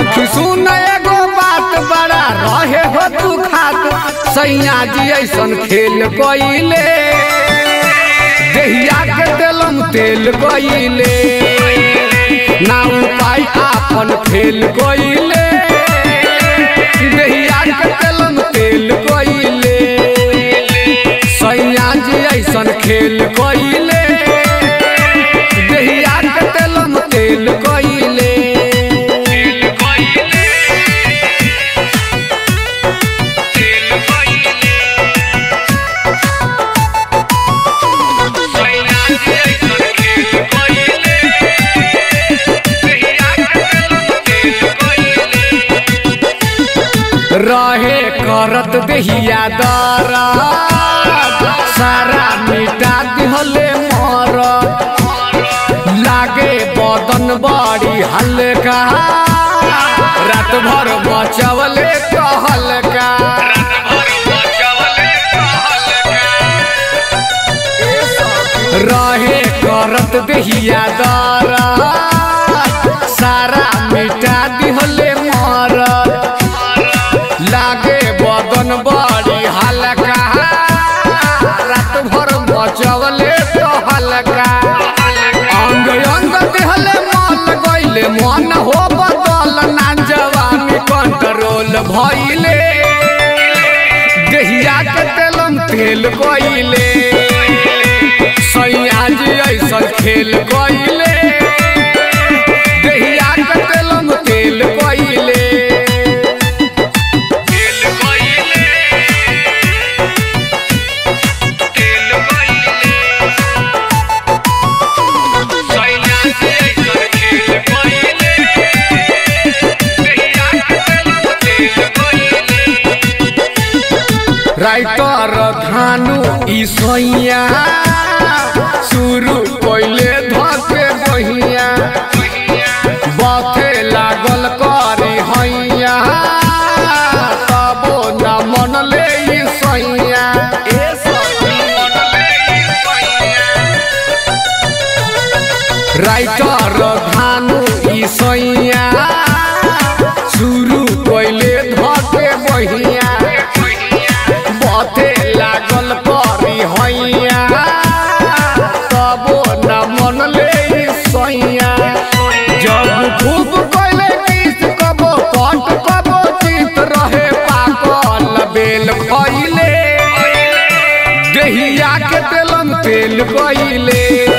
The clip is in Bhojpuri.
सखी सुन एगो बात बड़ा रहे हो तू खात सैया जी ऐसन खेल कइले देहिया के तेलम तेल कइले ना उपाय आपन फेल कइले देहिया के तेलम तेल कइले सैया जी ऐसन खेल कइले देहिया के तेलम तेल कइले रहे करत देहिया दरा सारा मिटा दिहले मर लागे बदन बड़ी हल्का रात भर बचवले कहलका रहे करत देहिया दरा सारा मिटा दिहले मर लागे बदन बड़ी हल्का रात भर बचवले तो हल्का अंग अंग देहले मल गइले मन हो बदल ना जवानी कंट्रोल भइले देहिया के तेलम तेल गइले सैया जी ऐसन खेल गइले देहिया के तेलम तेल गइले राइटर धानु ई सोइया शुरू कोइले धके बहिया बथे लागल करी हैया तबो न मनले ई सोइया ए राइटर धानु ई सोइया शुरू कोइले धके बहिया बथे लागल करी हैया तबो न मनले ई सैया जब खूब कइले किस कबो पट कबो चित रहे पाकल बेल खइले देहिया के तेलम तेल गइले